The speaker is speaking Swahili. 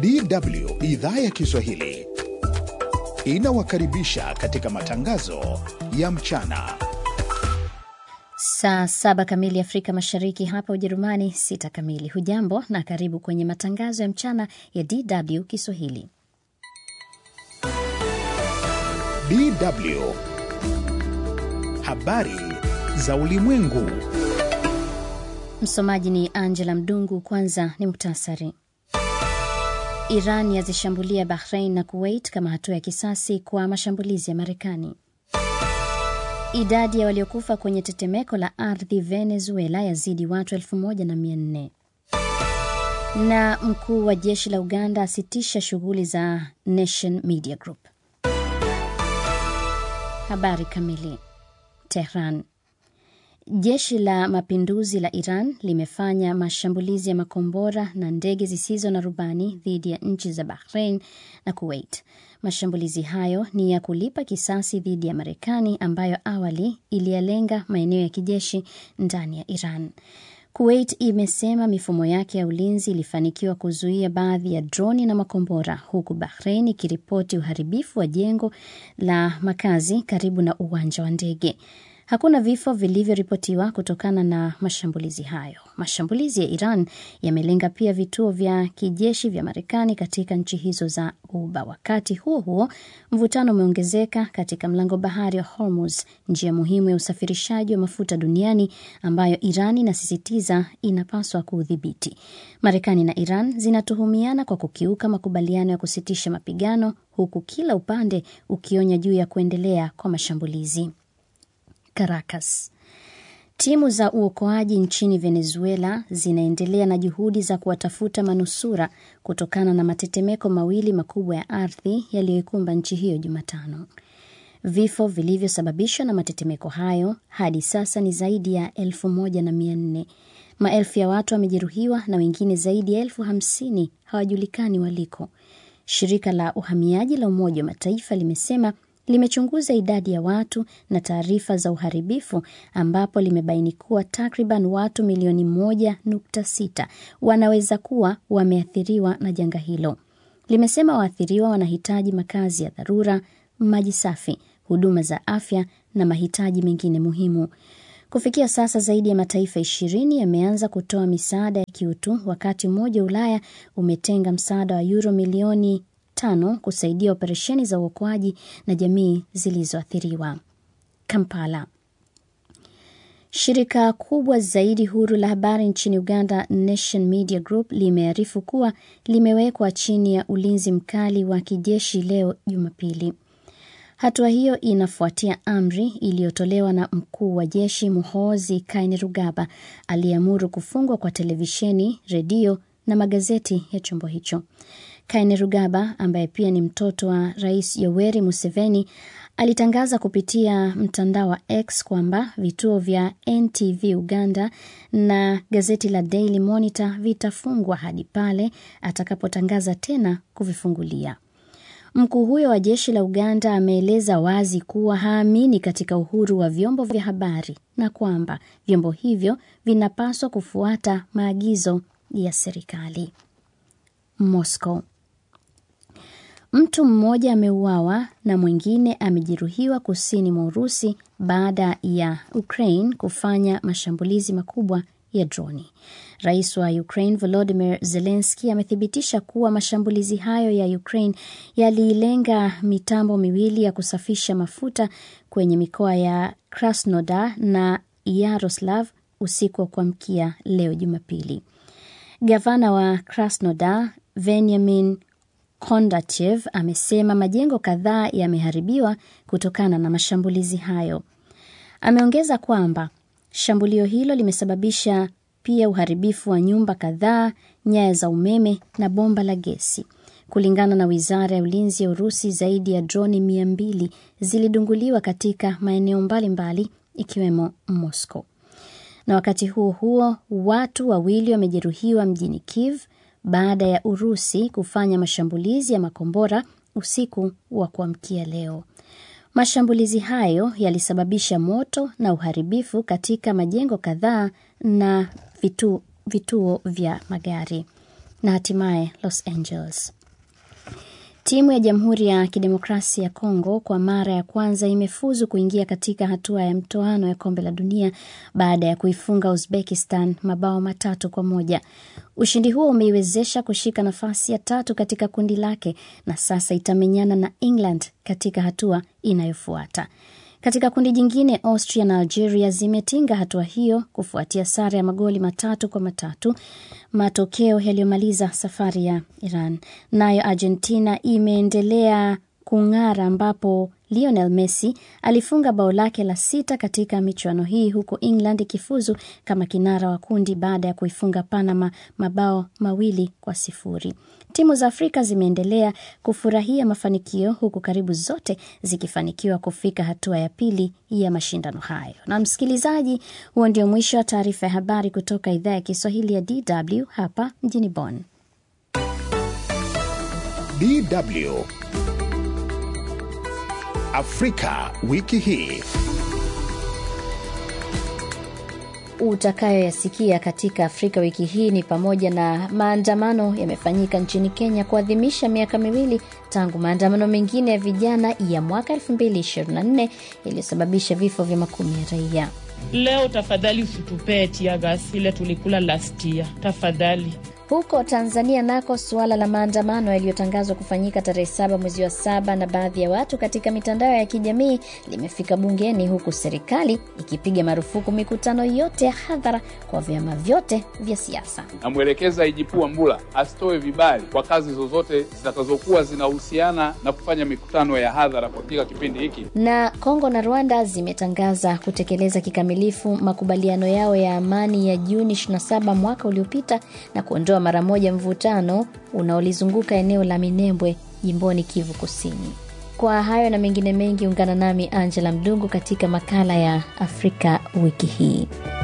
DW idhaa ya Kiswahili inawakaribisha katika matangazo ya mchana. Saa saba kamili Afrika Mashariki, hapa Ujerumani sita kamili. Hujambo na karibu kwenye matangazo ya mchana ya DW Kiswahili. DW habari za ulimwengu. Msomaji ni Angela Mdungu. Kwanza ni muktasari. Iran yazishambulia Bahrain na Kuwait kama hatua ya kisasi kwa mashambulizi ya Marekani. Idadi ya waliokufa kwenye tetemeko la ardhi Venezuela yazidi watu elfu moja na mia nne na mkuu wa jeshi la Uganda asitisha shughuli za Nation Media Group. Habari kamili. Tehran. Jeshi la mapinduzi la Iran limefanya mashambulizi ya makombora na ndege zisizo na rubani dhidi ya nchi za Bahrain na Kuwait. Mashambulizi hayo ni ya kulipa kisasi dhidi ya Marekani ambayo awali iliyalenga maeneo ya kijeshi ndani ya Iran. Kuwait imesema mifumo yake ya ulinzi ilifanikiwa kuzuia baadhi ya droni na makombora, huku Bahrain ikiripoti uharibifu wa jengo la makazi karibu na uwanja wa ndege. Hakuna vifo vilivyoripotiwa kutokana na mashambulizi hayo. Mashambulizi ya Iran yamelenga pia vituo vya kijeshi vya Marekani katika nchi hizo za Ghuba. Wakati huo huo, mvutano umeongezeka katika mlango bahari wa Hormuz, njia muhimu ya usafirishaji wa mafuta duniani ambayo Iran inasisitiza inapaswa kuudhibiti. Marekani na Iran zinatuhumiana kwa kukiuka makubaliano ya kusitisha mapigano, huku kila upande ukionya juu ya kuendelea kwa mashambulizi. Caracas. Timu za uokoaji nchini Venezuela zinaendelea na juhudi za kuwatafuta manusura kutokana na matetemeko mawili makubwa ya ardhi yaliyoikumba nchi hiyo Jumatano. Vifo vilivyosababishwa na matetemeko hayo hadi sasa ni zaidi ya elfu moja na mia nne. Maelfu ya watu wamejeruhiwa na wengine zaidi ya elfu hamsini hawajulikani waliko. Shirika la uhamiaji la Umoja wa Mataifa limesema limechunguza idadi ya watu na taarifa za uharibifu ambapo limebaini kuwa takriban watu milioni moja nukta sita wanaweza kuwa wameathiriwa na janga hilo. Limesema waathiriwa wanahitaji makazi ya dharura, maji safi, huduma za afya na mahitaji mengine muhimu. Kufikia sasa zaidi ya mataifa ishirini yameanza kutoa misaada ya kiutu, wakati Umoja wa Ulaya umetenga msaada wa yuro milioni tano kusaidia operesheni za uokoaji na jamii zilizoathiriwa. Kampala. Shirika kubwa zaidi huru la habari nchini Uganda, Nation Media Group, limearifu kuwa limewekwa chini ya ulinzi mkali wa kijeshi leo Jumapili. Hatua hiyo inafuatia amri iliyotolewa na mkuu wa jeshi Muhoozi Kainerugaba aliyeamuru kufungwa kwa televisheni, redio na magazeti ya chombo hicho. Kainerugaba ambaye pia ni mtoto wa Rais Yoweri Museveni alitangaza kupitia mtandao wa X kwamba vituo vya NTV Uganda na gazeti la Daily Monitor vitafungwa hadi pale atakapotangaza tena kuvifungulia. Mkuu huyo wa jeshi la Uganda ameeleza wazi kuwa haamini katika uhuru wa vyombo vya habari na kwamba vyombo hivyo vinapaswa kufuata maagizo ya serikali. Moscow. Mtu mmoja ameuawa na mwingine amejeruhiwa kusini mwa Urusi baada ya Ukraine kufanya mashambulizi makubwa ya droni. Rais wa Ukraine Volodymyr Zelensky amethibitisha kuwa mashambulizi hayo ya Ukraine yalilenga mitambo miwili ya kusafisha mafuta kwenye mikoa ya Krasnodar na Yaroslav usiku wa kuamkia leo Jumapili. Gavana wa Krasnodar Veniamin Kondachev amesema majengo kadhaa yameharibiwa kutokana na mashambulizi hayo. Ameongeza kwamba shambulio hilo limesababisha pia uharibifu wa nyumba kadhaa, nyaya za umeme na bomba la gesi. Kulingana na wizara ya ulinzi ya Urusi, zaidi ya droni mia mbili zilidunguliwa katika maeneo mbalimbali ikiwemo Moscow. Na wakati huo huo, watu wawili wamejeruhiwa mjini Kiev baada ya Urusi kufanya mashambulizi ya makombora usiku wa kuamkia leo. Mashambulizi hayo yalisababisha moto na uharibifu katika majengo kadhaa na vitu, vituo vya magari. na hatimaye Los Angeles. Timu ya Jamhuri ya Kidemokrasia ya Kongo kwa mara ya kwanza imefuzu kuingia katika hatua ya mtoano ya kombe la dunia baada ya kuifunga Uzbekistan mabao matatu kwa moja. Ushindi huo umeiwezesha kushika nafasi ya tatu katika kundi lake na sasa itamenyana na England katika hatua inayofuata. Katika kundi jingine, Austria na Algeria zimetinga hatua hiyo kufuatia sare ya magoli matatu kwa matatu, matokeo yaliyomaliza safari ya Iran. Nayo Argentina imeendelea kung'ara ambapo Lionel Messi alifunga bao lake la sita katika michuano hii huku England ikifuzu kama kinara wa kundi baada ya kuifunga Panama mabao mawili kwa sifuri. Timu za Afrika zimeendelea kufurahia mafanikio huku karibu zote zikifanikiwa kufika hatua ya pili ya mashindano hayo. Na msikilizaji, huo ndio mwisho wa taarifa ya habari kutoka idhaa ya Kiswahili ya DW hapa mjini Bonn. DW Afrika wiki hii. Utakayoyasikia katika Afrika wiki hii ni pamoja na maandamano yamefanyika nchini Kenya kuadhimisha miaka miwili tangu maandamano mengine ya vijana ya mwaka 2024 yaliyosababisha vifo vya makumi ya raia. Leo tafadhali usitupee tiagas ile tulikula last year, tafadhali. Huko Tanzania nako suala la maandamano yaliyotangazwa kufanyika tarehe saba mwezi wa saba na baadhi ya watu katika mitandao ya kijamii limefika bungeni, huku serikali ikipiga marufuku mikutano yote ya hadhara kwa vyama vyote vya siasa. Namwelekeza IGP Wambura asitoe vibali kwa kazi zozote zitakazokuwa zinahusiana na kufanya mikutano ya hadhara katika kipindi hiki. Na Kongo na Rwanda zimetangaza kutekeleza kikamilifu makubaliano yao ya amani ya Juni 27 mwaka uliopita na kuondoa mara moja mvutano unaolizunguka eneo la Minembwe jimboni Kivu Kusini. Kwa hayo na mengine mengi, ungana nami Angela Mdungu katika makala ya Afrika wiki hii.